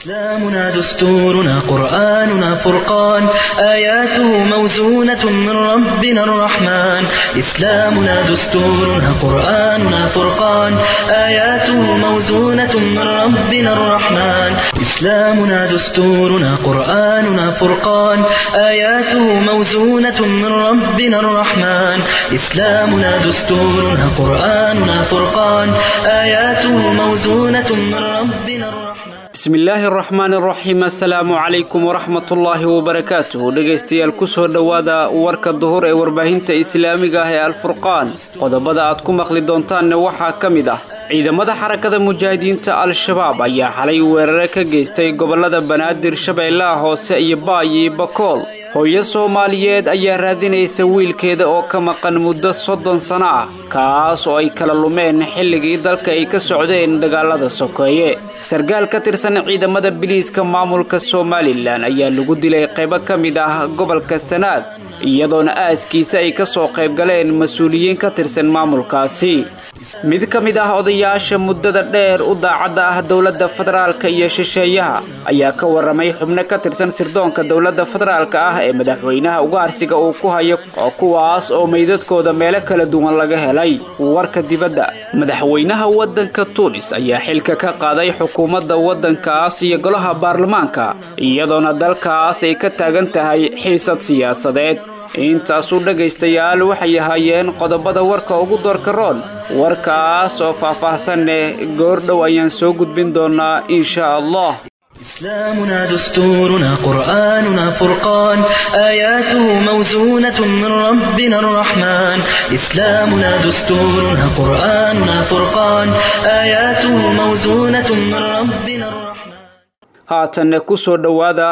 إسلامنا دستورنا قرآننا فرقان آياته موزونة من ربنا الرحمن إسلامنا دستورنا قرآننا فرقان آياته موزونة من ربنا الرحمن إسلامنا دستورنا قرآننا فرقان آياته موزونة من ربنا الرحمن إسلامنا دستورنا قرآننا فرقان آياته موزونة من ربنا الرحمن bismillaahi araxmaan araxiim assalaamu calaykum waraxmatullaahi wabarakaatuh dhegaystayaal kusoo dhowaada warka duhur ee warbaahinta islaamiga ah ee alfurqaan qodobada aad ku maqli doontaanne waxaa ka mid ah ciidamada xarakada mujaahidiinta al-shabaab ayaa xalay weerare ka geystay gobollada banaadir shabeellaha hoose iyo baay iyo bakool hooyo soomaaliyeed ayaa raadinaysa wiilkeeda oo ka maqan muddo soddon sano ah kaas oo ay kala lumeen xilligii dalka ay ka socdeen dagaalada sokeeye sarkaal ka tirsan ciidamada biliiska maamulka somalilan ayaa lagu dilay qaybo ka mid ah gobolka sanaag iyadoona aaskiisa ay ka soo qayb galeen mas-uuliyiin ka tirsan maamulkaasi mid ka mid ah odayaasha muddada dheer u daacadda ah dowladda federaalka iyo shisheeyaha ayaa ka warramay xubno ka tirsan sirdoonka dowladda federaalka ah ee madaxweynaha ugaarsiga uu ku hayo oo kuwaas oo meydadkooda meelo kala duwan laga helay warka dibadda madaxweynaha waddanka tuunis ayaa xilka ka qaaday xukuumadda waddankaas iyo golaha baarlamaanka iyadoona dalkaas ay ka taagan tahay xiisad siyaasadeed intaasuu dhegaystayaal waxay ahaayeen qodobada warka ugu doorka roon warkaas oo faah-faahsanne goordhow ayaan soo gudbin doonaa insha allah إسلامنا دستورنا قرآننا فرقان آياته موزونة من ربنا الرحمن إسلامنا دستورنا قرآننا فرقان آياته موزونة من ربنا الرحمن haatanne ku soo dhowaada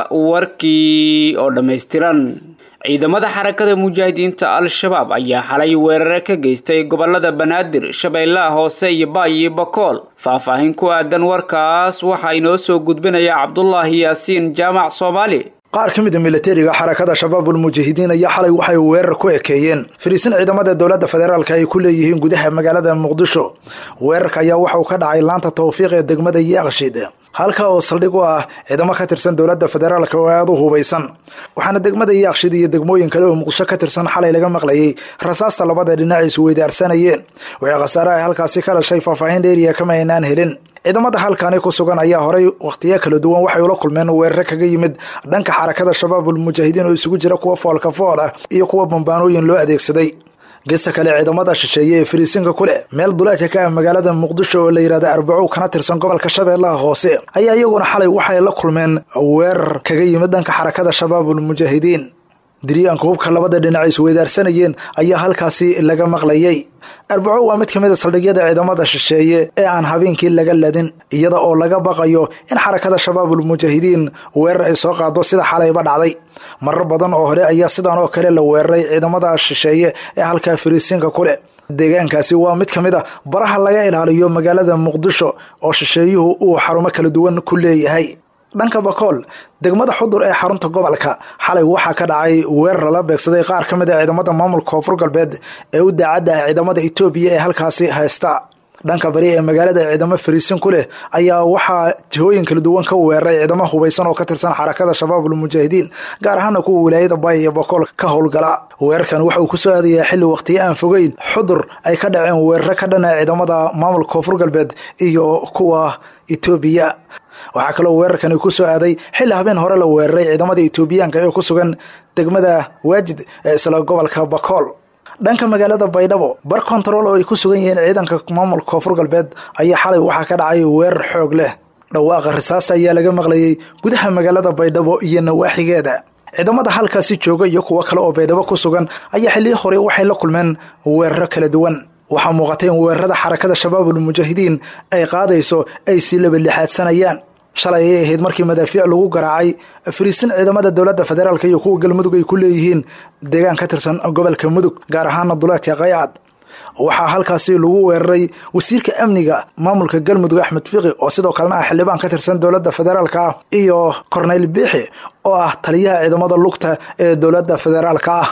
warkii oo dhammaystiran ciidamada xarakada mujaahidiinta al-shabaab ayaa xalay weerare ka geystay gobolada banaadir shabeellaha hoose iyo baay iyo bakool faahfaahin ku aadan warkaas waxaa inoo soo gudbinaya cabdulaahi yaasiin jaamac soomaali qaar ka mid a milatariga xarakada shabaabul mujaahidiin ayaa xalay waxay weerar ku ekeeyeen fariisin ciidamada dowladda federaalka ay ku leeyihiin gudaha magaalada muqdisho weerarka ayaa waxauu ka dhacay laanta tawfiiq ee degmada yaaqshid halka oo saldhig u ah ciidamo ka tirsan dowladda federaalka oo aada u hubaysan waxaana degmada yaaqshid iyo degmooyin kale oo muqdisho ka tirsan xalay laga maqlayay rasaasta labada dhinac isu weydaarsanayeen wixii khasaare ay halkaasi ka dhashay faahfaahin dheeriya kama aynaan helin ciidamada halkani ku sugan ayaa horay wakhtiyo kala duwan waxay ula kulmeen weerare kaga yimid dhanka xarakada shabaabul mujaahidiin oo isugu jira kuwa foolka fool ah iyo kuwa bambaanooyin loo adeegsaday gesta kale ciidamada shisheeye ee fariisinka ku leh meel duleedka ka ah magaalada muqdisho oo la yidhahda arbacow kana tirsan gobolka shabeellaha hoose ayaa iyaguna xalay waxay la kulmeen weerar kaga yimid dhanka xarakada shabaabul mujaahidiin diryaanka hubka labada dhinac isweydaarsanayeen ayaa halkaasi laga maqlayay arbaco waa mid ka mid a saldhigyada ciidamada shisheeye ee aan habeenkii laga ladin iyada oo laga baqayo in xarakada shabaabul mujaahidiin weerar ay soo qaado sida xalayba dhacday marar badan oo hore ayaa sidan oo kale la weeraray ciidamada shisheeye ee halkaa fariisinka ku leh deegaankaasi waa mid ka mid a baraha laga ilaaliyo magaalada muqdisho oo shisheeyuhu uu xarumo kala duwan ku leeyahay dhanka bakool degmada xudur ee xarunta gobolka xalay waxaa ka dhacay weerar la beegsaday qaar ka mid a ciidamada maamulka koonfur galbeed ee u daacadda ah ciidamada etoobiya ee halkaasi haysta dhanka bari ee magaalada ciidamo fariisin ku leh ayaa waxaa jihooyin kala duwan ka weeraray ciidamo hubaysan oo ka tirsan xarakada shabaabul mujaahidiin gaar ahaana kuwa wilaayada baay iyo bakool ka howlgala weerarkan waxa uu kusoo aadayaa xilli wakhtiyo aan fogeyn xudur ay ka dhaceen weeraro ka dhana ciidamada maamulka koonfur galbeed iyo kuwa etoobiya waxaa kaloo weerarkani ku soo aaday xilli habeen hore la weeraray ciidamada etoobiyaanka ee ku sugan degmada waajid ee isla gobolka bakool dhanka magaalada baydhabo bar kontarool oo ay ku sugan yihiin ciidanka maamulka koonfur galbeed ayaa xalay waxaa ka dhacay weerar xoog leh dhawaaqa risaasta ayaa laga maqlayay gudaha magaalada baydhabo iyo nawaaxigeeda ciidamada halkaasi jooga iyo kuwo kale oo baydhabo ku sugan ayaa xilliyi hore waxay la kulmeen weeraro kala duwan waxaa muuqatay in weerarada xarakada shabaabul mujaahidiin ay qaadayso ay sii labalixaadsanayaan shalay ayay ahayd markii madaafiic lagu garaacay fariisin ciidamada dowladda federaalk iyo kuwa galmudug ay ku leeyihiin deegaan ka tirsan gobolka mudug gaar ahaana duleedka qaycad waxaa halkaasi lagu weeraray wasiirka amniga maamulka galmudug axmed fiqi oo sidoo kalena ah xildhibaan ka tirsan dowladda federaalka ah iyo corneyl biixi oo ah taliyaha ciidamada lugta ee dowladda federaalka ah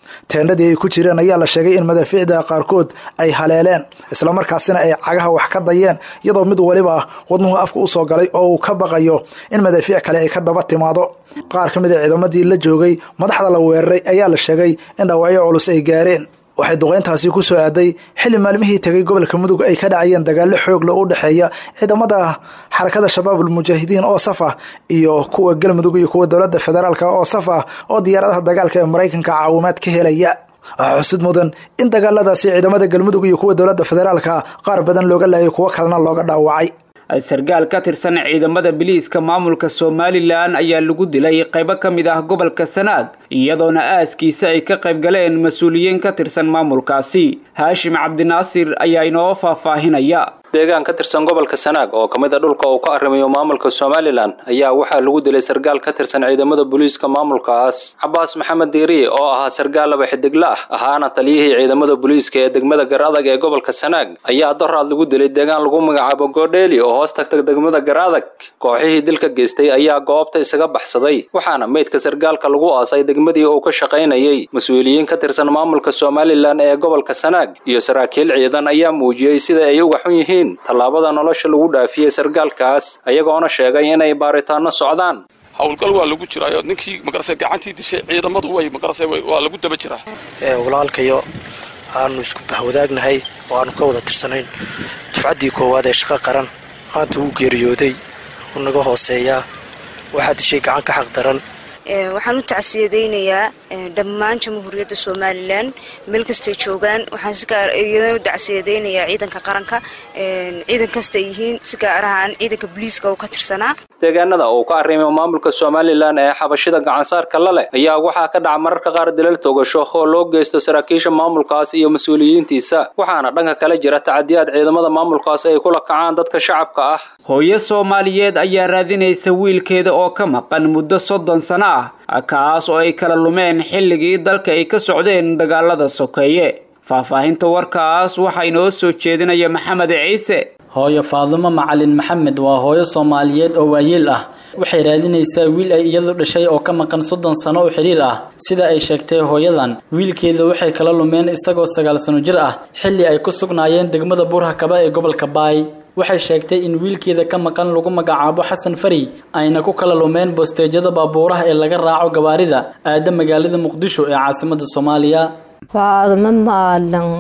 teendhadii ay ku jireen ayaa la sheegay in madaafiicda qaarkood ay haleeleen islamarkaasina ay cagaha wax ka dayeen iyadoo mid waliba wadnuhu afka usoo galay oo uu ka baqayo in madaafiic kale ay ka daba timaado qaar ka mid a ciidamadii la joogay madaxda la weeraray ayaa la sheegay in dhaawacyo culus ay gaareen waxay duqeyntaasi ku soo aaday xilli maalmihii tegay gobolka mudug ay ka dhacayeen dagaallo xoogla u dhexeeya ciidamada xarakada shabaabul mujaahidiin oo saf ah iyo kuwa galmudug iyo kuwa dowladda federaalk oo saf ah oo diyaaradaha dagaalka ee maraykanka caawimaad ka helaya waxaa xusid mudan in dagaaladaasi ciidamada galmudug iyo kuwa dowladda federaalka qaar badan looga laayay kuwo kalena looga dhaawacay sargaal ka tirsan ciidamada biliiska maamulka somalilan ayaa lagu dilay qaybo ka mid ah gobolka sanaag iyadoona aaskiisa ay ka qayb galeen mas-uuliyiin ka tirsan maamulkaasi haashim cabdinaasir ayaa inoo faahfaahinaya deegaan ka tirsan gobolka sanaag oo ka mid a dhulka uu ka arrimayo maamulka somalilan ayaa waxaa lagu dilay sargaal ka tirsan ciidamada booliiska maamulkaas cabaas maxamed diiri oo ahaa sargaal laba xidigla ah ahaana taliyihii ciidamada booliiska ee degmada gar adag ee gobolka sanaag ayaa doraad lagu dilay deegaan lagu magacaabo goodheeli oo hoos tagtag degmada gar adag kooxihii dilka geystay ayaa goobta isaga baxsaday waxaana meydka sargaalka lagu aasay degmadii uu ka shaqaynayay mas-uuliyiin ka tirsan maamulka somalilan ee gobolka sanaag iyo saraakiil ciidan ayaa muujiyey sida ay uga xun yihiin tallaabada nolosha lagu dhaafiyey sargaalkaas ayagoona sheegay inay baaritaano socdaan howlgal waa lagu jiraayo ninkii magarase gacantii dishay ciidamadu way magarase waa lagu daba jiraa walaalkayo aanu isku bahwadaagnahay oo aanu ka wada tirsanayn dufcaddii koowaad ee shaqo qaran maanta wuu geeriyooday wuu naga hooseeyaa waxaa dishay gacan ka xaq daran waxaan u tacsiyadaynayaa dhammaan jamhuuriyadda somalilan meel kastay joogaan waxaan si gaar iyadana u tacsiyadaynayaa ciidanka qaranka ciidan kastay yihiin si gaar ahaan ciidanka booliiska oo ka tirsanaa deegaanada uu ka arrimayo maamulka somalilan ee xabashida gacansaarka la leh ayaa waxaa ka dhaca mararka qaar dilal togasho oo loo geysto saraakiisha maamulkaas iyo mas-uuliyiintiisa waxaana dhanka kale jira tacadiyaad ciidamada maamulkaas ay kula kacaan dadka shacabka ah hooyo soomaaliyeed ayaa raadinaysa wiilkeeda oo ka maqan muddo soddon sano ah kaas oo ay kala lumeen xilligii dalka ay ka socdeen dagaalada sokeeye faahfaahinta warkaas waxaa inoo soo jeedinaya maxamed ciise hooyo faadumo macalin maxamed waa hooyo soomaaliyeed oo waayeel ah waxay raadinaysaa wiil ay iyadu dhashay oo ka maqan soddon sano oo xidhiir ah sida ay sheegtay hooyadan wiilkeeda waxay kala lumeen isagoo sagaal sano jir ah xilli ay ku sugnaayeen degmada buurhakaba ee gobolka baay waxay sheegtay in wiilkeeda ka maqan lagu magacaabo xasan fari ayna ku kala lumeen bosteejyada baabuuraha ee laga raaco gawaarida aada magaalada muqdisho ee caasimada soomaaliya faadumo maalin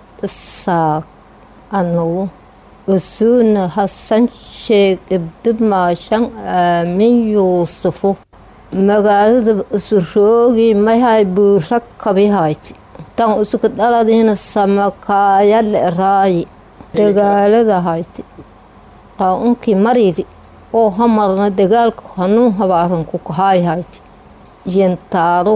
madasaaq anugu usuuna hasan sheeg ibdimaashan aamin yuusufu magaalada usuroogi mahay buura kabihayti tan usuka dhaladiina samakaaya le'raayi dagaalada hayti aa unkii maridi oo hamarna dagaalka hanuun habaaran ku kahaay hayti yentaaro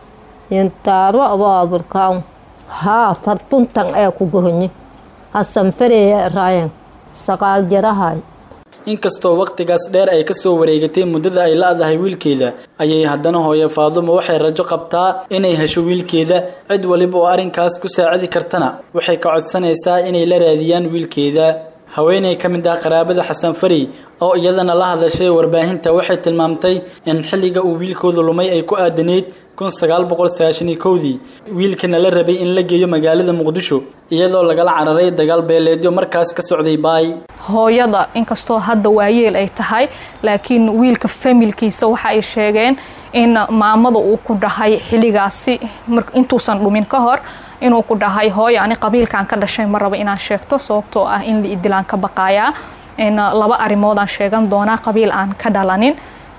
yentaaro abaaburkaan haa fartuntan ee ku gohonye hasan fareeye raayan saqaal jarahay inkastoo wakhtigaas dheer ay kasoo wareegatay muddada ay la-dahay wiilkeeda ayay haddana hooye faadumo waxay rajo qabtaa inay hesho wiilkeeda cid waliba oo arrinkaas ku saacidi kartana waxay ka codsanaysaa inay la raadiyaan wiilkeeda haweeney ka mid ah qaraabada xasan fari oo iyadana la hadashay warbaahinta waxay tilmaamtay in xilliga uu wiilkooda lumay ay ku aadanayd kun sagaal boqol sagaashan iyo kowdii wiilkana la rabay in la geeyo magaalada muqdisho iyadoo lagala cararay dagaal beeleedyo markaas ka socday baay hooyada inkastoo hadda waayeel ay tahay laakiin wiilka familkiisa waxa ay sheegeen in maamada uu ku dhahay xilligaasi intuusan dhumin ka hor inuu ku dhahay hooyo ani qabiilkaan ka dhashay ma rabo inaan sheegto sababtoo ah in la idilaan ka baqaayaa laba arrimoodaan sheegan doonaa qabiil aan ka dhalanin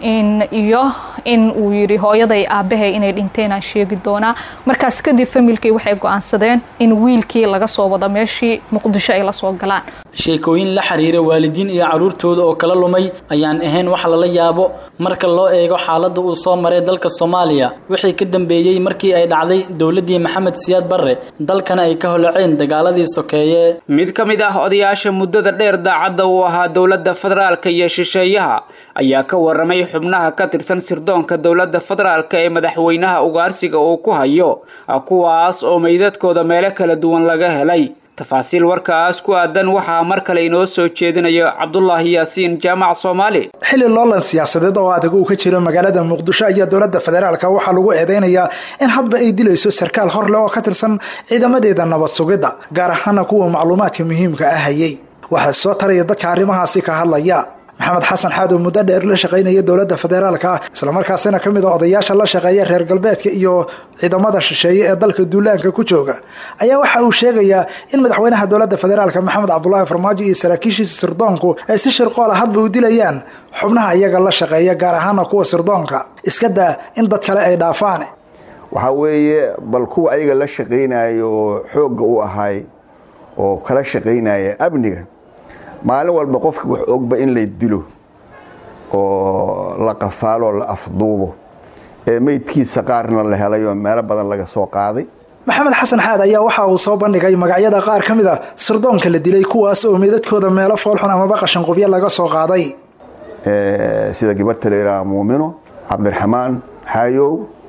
iyo in uu yidhi hooyaday aabbahay inay dhinteen aan sheegi doonaa markaas kadib familkii waxay go-aansadeen in wiilkii laga soo wado meeshii muqdisho ay la soo galaan sheekooyin la xiriira waalidiin iyo carruurtooda oo kala lumay ayaan ahayn wax lala yaabo marka loo eego xaaladda uu soo maray dalka soomaaliya wixii ka dambeeyey markii ay dhacday dowladdii maxamed siyaad barre dalkana ay ka holaceen dagaaladii sokeeye mid ka mid ah odayaasha muddada dheer daacadda uu ahaa dowladda federaalka iyo shisheeyaha ayaa ka waramay xubnaha ka tirsan sirdoonka dowladda federaalka ee madaxweynaha ugaarsiga uu ku hayo kuwaas oo meydadkooda meelo kala duwan laga helay tafaasiil warkaas ku aadan waxaa mar kale inoo soo jeedinayo cabdulaahi yaasiin jaamac soomaali xilli loolan siyaasadeed oo adag uu ka jiro magaalada muqdisho ayaa dowladda federaalka waxaa lagu eedeynayaa in hadba ay dilayso sarkaal horleh oo ka tirsan ciidamadeeda nabad sugidda gaar ahaana kuwa macluumaadka muhiimka ah hayay waxaa soo taraya dadka arrimahaasi ka hadlaya maxamed xasan xaad oo muddo dheer la shaqaynaya dowladda federaalka ah islamarkaasina ka mid a odayaasha la shaqeeya reer galbeedka iyo ciidamada shisheeye ee dalka duulaanka ku jooga ayaa waxa uu sheegayaa in madaxweynaha dowladda federaalka maxamed cabdulaahi farmaajo iyo saraakiishiisa sirdoonku ay si shirqoola hadba u dilayaan xubnaha iyaga la shaqeeya gaar ahaana kuwa sirdoonka iska daa in dad kale ay dhaafaan waxaa weeye bal kuwa ayaga la shaqaynayo oo xoogga u ahay oo kala shaqaynaya amniga maalin walba qofka wax ogba in lay dilo oo la qafaalo la afduubo ee meydkiisa qaarna la helay oo meelo badan laga soo qaaday maxamed xasan xaad ayaa waxa uu soo bandhigay magacyada qaar ka mid a sirdoonka la dilay kuwaas oo meedadkooda meelo foolxun amaba qashanqubyo laga soo qaaday sida gabarta la yidhaahdo muumino cabdiraxmaan xaayow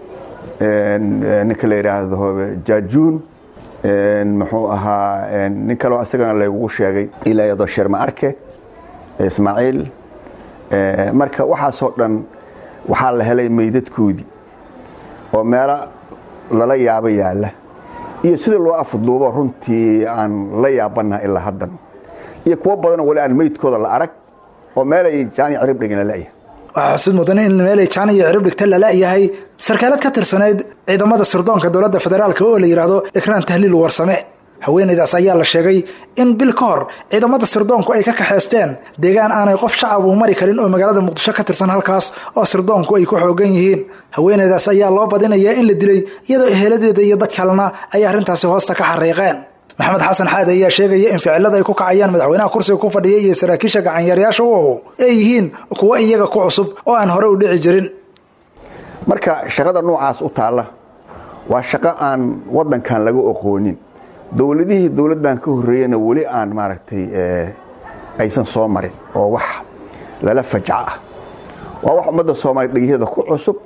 ninka la yidhaahdo jaajuun muxuu ahaa nin kaleo isagana laygugu sheegay ilayado sherma arke ismaaciil marka waxaasoo dhan waxaa la helay meydadkoodii oo meelo lala yaabo yaalla iyo sida loo afduubo runtii aan la yaabanaha ilaa haddan iyo kuwo badanoo wali aan meydkooda la arag oo meelay jaani cirib dhigina la'yahay waxaa xusid mudan in meelay jaan iyo cirib dhigta lala-yahay sarkaalad ka tirsaneyd ciidamada sirdoonka dowladda federaalk oo la yidhaahdo ikraan tahliil warsame haweenaydaas ayaa la sheegay in bil ka hor ciidamada sirdoonku ay ka kaxaysteen deegaan aanay qof shacab uu mari karin oo magaalada muqdisho ka tirsan halkaas oo sirdoonku ay ku xoogan yihiin haweenaydaas ayaa loo badinayaa in la dilay iyadoo eheladeeda iyo dad kalena ay arrintaasi hoosta ka xariiqeen maxamed xasan xaad ayaa sheegaya in ficilada ay ku kacayaan madaxweynaha kursiga ku fadhiya iyo saraakiisha gacanyaerayaasha u ow ay yihiin kuwo iyaga ku cusub oo aan hore u dhici jirin marka shaqada noocaas u taalla waa shaqo aan waddankan laga oqoonin dowladihii dowladdan ka horreeyana weli aan maaragtay aysan soo marin oo wax lala fajco ah waa wax ummadda soomaaliya dhegyaheeda ku cusub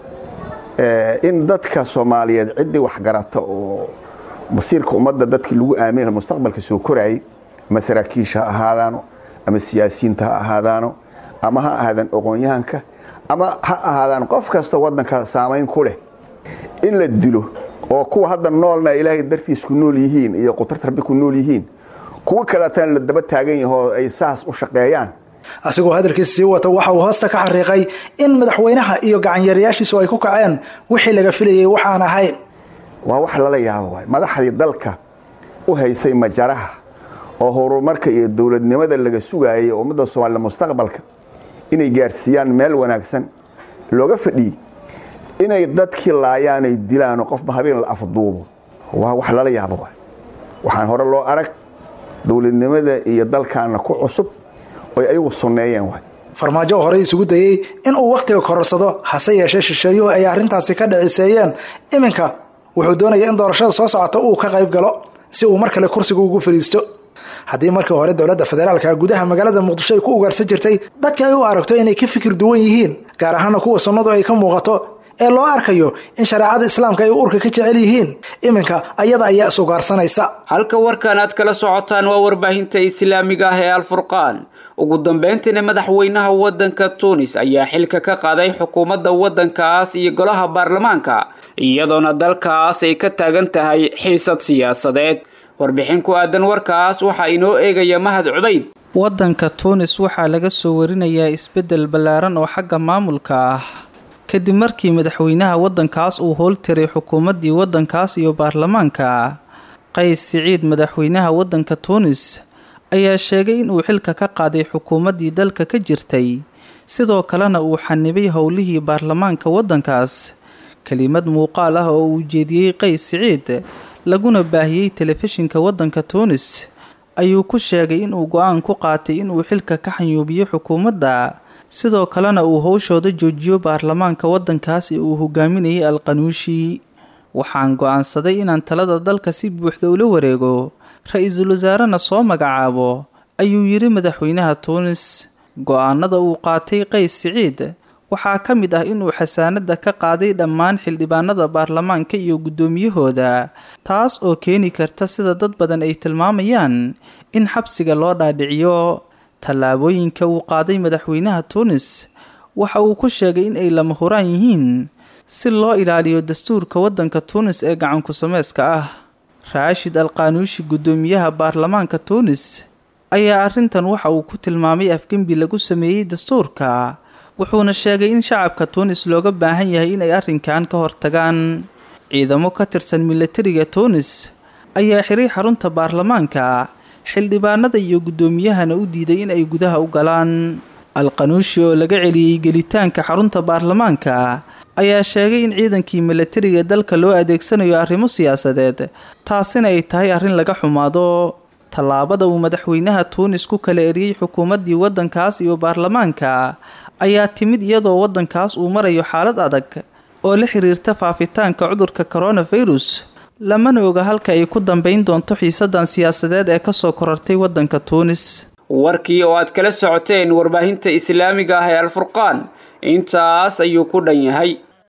in dadka soomaaliyeed ciddii waxgarata oo masiirka ummadda dadkii lagu aamina mustaqbalka soo koraayay ama saraakiisha ha ahaadaano ama siyaasiyiinta ha ahaadaano ama ha ahaadaan aqoon-yahanka ama ha ahaadaan qof kasta waddanka saamayn ku leh in la dilo oo kuwa hadda noolna ilaahay dartiis ku nool yihiin iyo qutarta rabbi ku nool yihiin kuwo kaleetana la daba taagan yahoo ay saas u shaqeeyaan asigoo hadalkiisa sii wata waxa uu hoosta ka xariiqay in madaxweynaha iyo gacanyaerayaashiisu ay ku kaceen wixii laga filayay waxaan ahayn waa wax lala yaabo waay madaxdii dalka u haysay majaraha oo horumarka iyo dowladnimada laga sugaayay ummadda soomaalida mustaqbalka inay gaarsiiyaan meel wanaagsan looga fadhiyey inay dadkii laayaanay dilaanoo qofba habeen la afduubo waa wax lala yaabo waay waxaan hore loo arag dowladnimada iyo dalkaana ku cusub oy ayagu sunneeyeen waay farmaajo oo horey isugu dayey in uu wakhtiga kororsado hase yeeshee shisheeyuhu ay arrintaasi ka dhiciseeyeen iminka wuxuu doonaya in doorashada soo socota uu ka qayb galo si uu mar kale kursiga ugu fadhiisto haddii markii hore dowladda federaalka gudaha magaalada muqdisho ay ku ugaarsan jirtay dadka ay u aragto inay ka fikir duwan yihiin gaar ahaana kuwa sunnadu ay ka muuqato ee loo arkayo in shareecada islaamka ay urka ka jecel yihiin iminka ayada ayaa is ugaarsanaysa halka warkan aad kala socotaan waa warbaahinta islaamiga ah ee alfurqaan ugu dambeyntiina madaxweynaha waddanka tuunis ayaa xilka ka qaaday xukuumadda waddankaas iyo golaha baarlamaanka iyadoona dalkaas ay ka taagan tahay xiisad siyaasadeed warbixin ku aadan warkaas waxaa inoo eegaya mahad cubayd waddanka tuunis waxaa laga soo warinayaa isbeddel ballaaran oo xagga maamulka ah kadib markii madaxweynaha waddankaas uu hooltiray xukuumaddii waddankaas iyo baarlamaanka qays siciid madaxweynaha waddanka tuunis ayaa sheegay inuu xilka ka qaaday xukuumaddii dalka ka jirtay sidoo kalena uu xanibay howlihii baarlamaanka waddankaas kelimad muuqaal ah oo uu jeediyey qays siciid laguna baahiyey telefishinka waddanka tuunis ayuu ku sheegay inuu go-aan ku qaatay inuu xilka ka xanyuubiyo xukuumadda sidoo kalena uu howshooda joojiyo baarlamaanka waddankaas ee uu hogaaminayay alqanuushi waxaan go-aansaday inaan talada dalka si buuxda ula wareego ra-iisul wasaarena soo magacaabo ayuu yidhi madaxweynaha tuunis go-aanada uu qaatay qays siciid waxaa ka mid ah inuu xasaanada ka qaaday dhammaan xildhibaanada baarlamaanka iyo guddoomiyahooda taas oo keeni karta sida dad badan ay tilmaamayaan in xabsiga loo dhaadhiciyo tallaabooyinka uu qaaday madaxweynaha tuunis waxa uu ku sheegay in ay lama huraan yihiin si loo ilaaliyo dastuurka waddanka tuunis ee gacanku sameyska ah raashid alqaanuushi guddoomiyaha baarlamaanka tuunis ayaa arrintan waxa uu ku tilmaamay afgembi lagu sameeyey dastuurka wuxuuna sheegay in shacabka tuunis looga baahan yahay inay arrinkan ka hortagaan ciidamo ka tirsan milatariga tuunis ayaa xiray xarunta baarlamaanka xildhibaanada iyo guddoomiyahana u diiday in ay gudaha u galaan alqanuushi oo laga celiyey gelitaanka xarunta baarlamaanka ayaa sheegay in ciidankii milatariga dalka loo adeegsanayo arrimo siyaasadeed taasina ay tahay arrin laga xumaado tallaabada uu madaxweynaha tuunis ku kala eriyey xukuumaddii waddankaas iyo baarlamaanka ayaa timid iyadoo waddankaas uu marayo xaalad adag oo la xiriirta faafitaanka cudurka coronavirus lamana oga halka ay ku dambeyn doonto xiisadan siyaasadeed ee kasoo korortay waddanka tuunis warkii oo aad kala socoteen warbaahinta islaamiga ah ee alfurqaan intaas ayuu ku dhan yahay